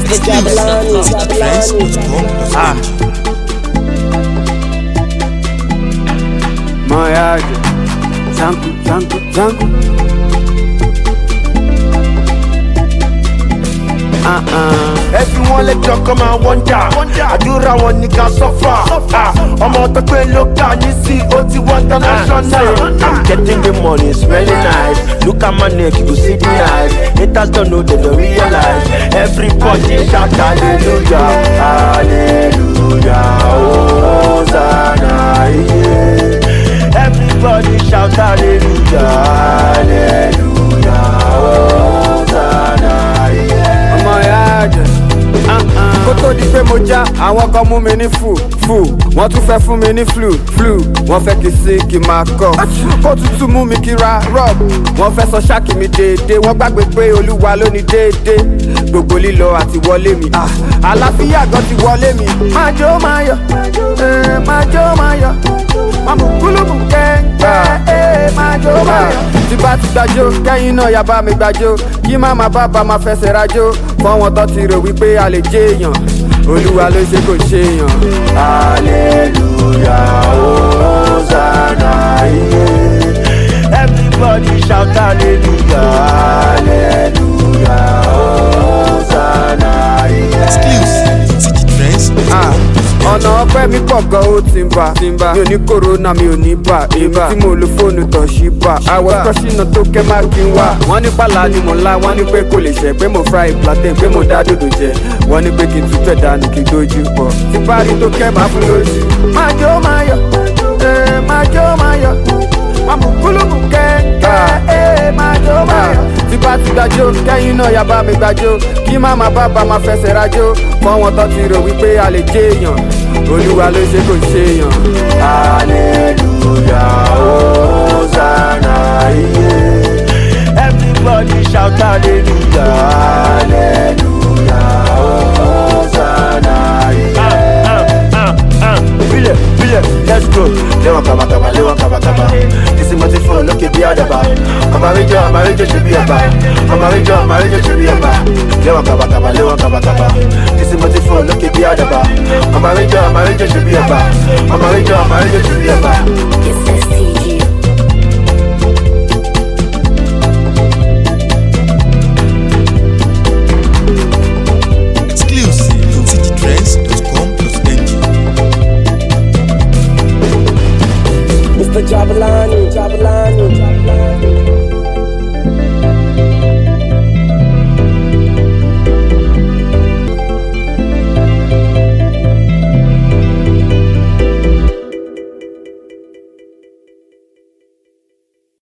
It's Babylon, Babylon. Ah. Moyage, Zanku, Zanku, Zanku. ẹbí wọn lẹjọ kọ máa wọnjà àdúrà wọn ní ká sọfà ọmọ tó pé ló kà ní sí ó ti wọ international. i'm getting the money smelling nice look at my neck you see the eyes haters don't know they don't realize everybody shout hallelujah hallelujah hosanna yeah. everybody shout hallelujah hallelujah hosanna yeah. ọmọ ìyá àjẹ. kó tó di pé mo já àwọn kan mú mi ní fù fù wọ́n tún fẹ́ fún mi ní flu flu wọ́n fẹ́ kí sí kí máa kọ́ kó tútù mú mi kí ra rub wọ́n fẹ́ sọ ṣáàkì mi déédéé wọ́n gbàgbé pé olúwa ló ní déédéé gbogbo lílọ àti wọlé mi ah, àlàáfíà gan ti wọlé mi. máa jó máa yọ eh, máa jó máa yọ máa mú kúlùmù kẹ́ńkẹ́ eh, máa jó máa yọ. tí bá ti gbàjó kẹ́yìn náà yá bá mi gbàjó kí má má bá bá máa fẹsẹ̀ rajó fọ́wọ́n tó ti rò wípé a lè jẹ́ èèyàn olúwa ló ṣe kò ṣe èèyàn. Hallelujah, Hosanna, yeah. Everybody shout hallelujah, hallelujah, Hosanna, yeah. Exclusive. City Trends. Ah, ọ̀nà ọpẹ́ mi pọ̀ gan ó ti ń bà mi ò ní kòrónà mi ò ní bà èmi tí mo lo fóònù tọ̀ sí bà àwọ̀ kọ́sínà tó kẹ́ má kí n wá. wọ́n ní pàlà ni mo ńlá wọ́n ní pé kò lè ṣẹ̀ pé mo fry plantain pé mo dá dòdò jẹ wọ́n ní pé kí n tún tẹ̀ dànù kí n dojú pọ̀ tí parí tó kẹ́ máa fún lójú. máa jó máa yọ ee máa jó máa yọ máa mú kúlùmù kẹ́ńkẹ́ ee máa jó máa yọ. tí bá ti gbàjó kẹ́yìn náà yá bá mi gbàjó kí má má bá bá máa fẹsẹ̀ rajó fọ́wọ́n tó ti rò wípé a lè jẹ́ èèyàn olúwa ló ṣe kò ṣe èèyàn. Hallelujah, Hosanna, yeah. Everybody shout hallelujah, hallelujah, Hosanna, yeah. Bile, bile, let's go. Léwọ̀n kàbàkàbà, léwọ̀n kàbàkàbà. Kìsì mo ti fún lókè bí àdàbà. Ọmọ àríjọ, ọmọ àríjọ ṣe bí ẹ̀bà. Ọmọ àríjọ, ọmọ àríjọ ṣe bí ẹ̀bà. Léwọ̀n kàbàkàbà, léwọ̀n kàbàkàbà. Kìsì mo ti fún lókè bí àdàbà. Ọmọ àríjọ, ọmọ àríjọ ṣe bí ẹ̀bà. Ọmọ àríjọ, ọmọ àríjọ ṣe bí ẹ̀bà. It's ST.